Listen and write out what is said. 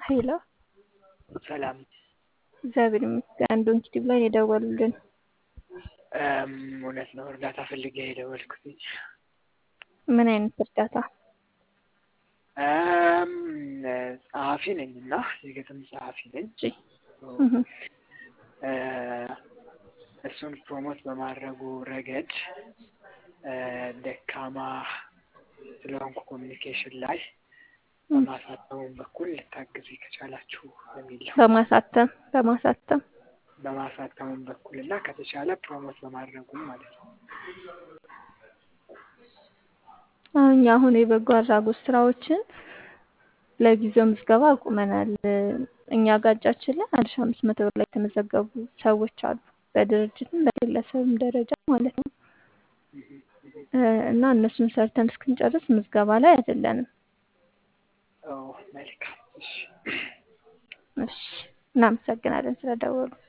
ሄሎ ሰላም እግዚአብሔር ይመስገን። ዶንኪ ቲዩብ ላይ ነው የደወሉልን። እም፣ እውነት ነው እርዳታ ፈልጌ የደወልኩት። ምን አይነት እርዳታ? እም፣ ጸሐፊ ነኝ እና የግጥም ጸሐፊ ነኝ። እሺ እህ፣ እ፣ እሱን ፕሮሞት በማድረጉ ረገድ እ፣ ደካማ ስለሆንኩ ኮሚኒኬሽን ላይ በማሳተሙም በኩል ልታግዙ ከቻላችሁ በሚል ነው። በማሳተም በማሳተም በማሳተሙም በኩል እና ከተቻለ ፕሮሞት በማድረጉም ማለት ነው። እኛ አሁን የበጎ አድራጎት ስራዎችን ለጊዜው ምዝገባ አቁመናል። እኛ ጋጃችን ላይ አንድ ሺ አምስት መቶ ብር ላይ የተመዘገቡ ሰዎች አሉ፣ በድርጅትም በግለሰብም ደረጃ ማለት ነው። እ፣ እና እነሱን ሰርተን እስክንጨርስ ምዝገባ ላይ አይደለንም። ኦ መልካም። እሺ እሺ፣ እናመሰግናለን ስለደወሉ።